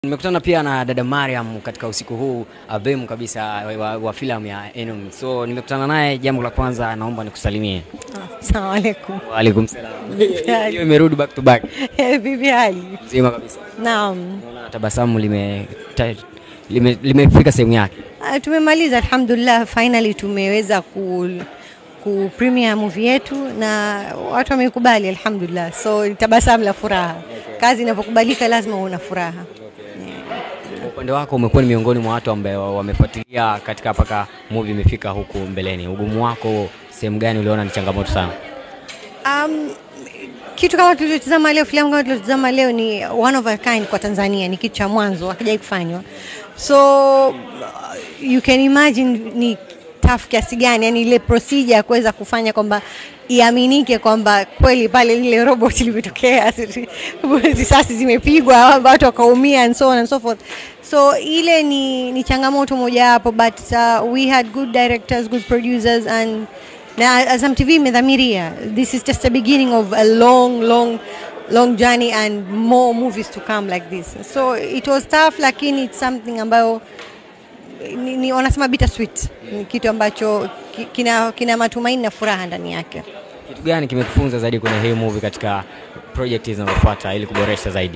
Nimekutana pia na dada Mariam katika usiku huu adhimu kabisa wa, wa filamu ya Enum. So nimekutana naye, jambo la kwanza naomba nikusalimie. Assalamu alaikum. Wa alaikum salam. hali? Hiyo imerudi back to back. Vipi hali? Mzima kabisa. Naam. Naona tabasamu lime ta- lime- limefika sehemu yake. Ah, Tumemaliza alhamdulillah, finally tumeweza ku ku premiere movie yetu na watu wamekubali alhamdulillah, so ni tabasamu la furaha. Kazi inapokubalika lazima una furaha. Kwa upande wako umekuwa ni miongoni mwa watu ambao wamefuatilia katika mpaka movie imefika huku mbeleni. Ugumu wako sehemu gani uliona ni changamoto sana? Um, kitu kama tulichotazama leo, filamu kama tulichotazama leo ni one of a kind kwa Tanzania, ni kitu cha mwanzo hakijai kufanywa, so uh, you can imagine ni tough kiasi gani, yani ile procedure ya kuweza kufanya kwamba iaminike kwamba kweli pale lile robot limetokea, risasi zimepigwa, watu wakaumia and so on and so forth. So ile ni, ni changamoto mojawapo, but uh, we had good directors, good producers and na Azam TV imedhamiria this is just the beginning of a long long long journey and more movies to come like this so it was tough lakini it's something ambayo ni, ni wanasema bittersweet ni kitu ambacho ki- kina, kina matumaini na furaha ndani yake Kitu gani kimekufunza zaidi kwenye hii movie katika project zinazofuata ili kuboresha zaidi?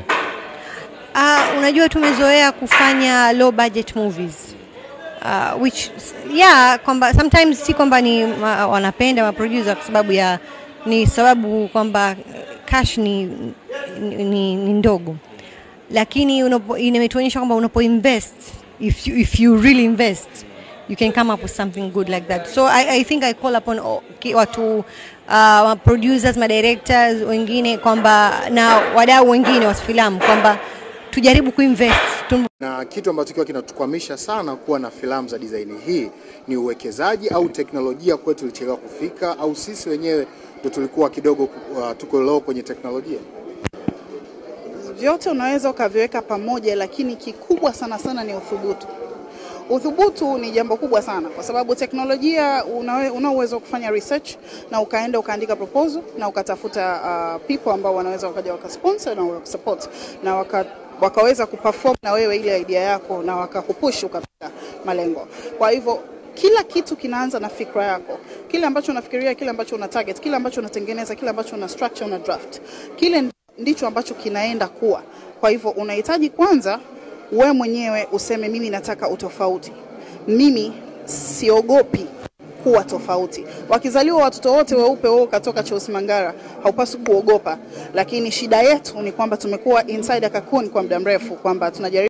Uh, unajua tumezoea kufanya low budget movies uh, which yeah kwamba sometimes si kwamba ni ma, wanapenda ma producer kwa sababu ya ni sababu kwamba cash ni, ni, ni, ni ndogo lakini unapo- imetuonyesha kwamba unapo invest if you, if you really invest you can come up with something good like that so i, I think i call upon all- ki- watu uh, producers ma directors wengine kwamba na wadau wengine wa filamu kwamba tujaribu kuinvest tu, na kitu ambacho kiwa kinatukwamisha sana kuwa na filamu za design hii ni uwekezaji au teknolojia kwetu ilichelewa kufika, au sisi wenyewe ndo tulikuwa kidogo uh, tuko low kwenye teknolojia. vyote unaweza ukaviweka pamoja, lakini kikubwa sana sana ni uthubutu. Uthubutu ni jambo kubwa sana, kwa sababu teknolojia unawe- una uwezo wa kufanya research na ukaenda ukaandika proposal na ukatafuta uh, people ambao wanaweza wakaja wakasponsor na wakasupport na waka, wakaweza kuperform na wewe ile idea yako na wakakupush ukafika malengo. Kwa hivyo kila kitu kinaanza na fikra yako, kile ambacho unafikiria, kile ambacho una target, kile ambacho unatengeneza, kile ambacho una structure, una draft, kile ndicho ambacho kinaenda kuwa. Kwa hivyo unahitaji kwanza we mwenyewe useme, mimi nataka utofauti, mimi siogopi kuwa tofauti. Wakizaliwa watoto wote weupe, wewe ukatoka Cheusi Mangara, haupaswi kuogopa, lakini shida yetu ni kwamba tumekuwa inside a cocoon kwa muda mrefu, kwamba tunajaribu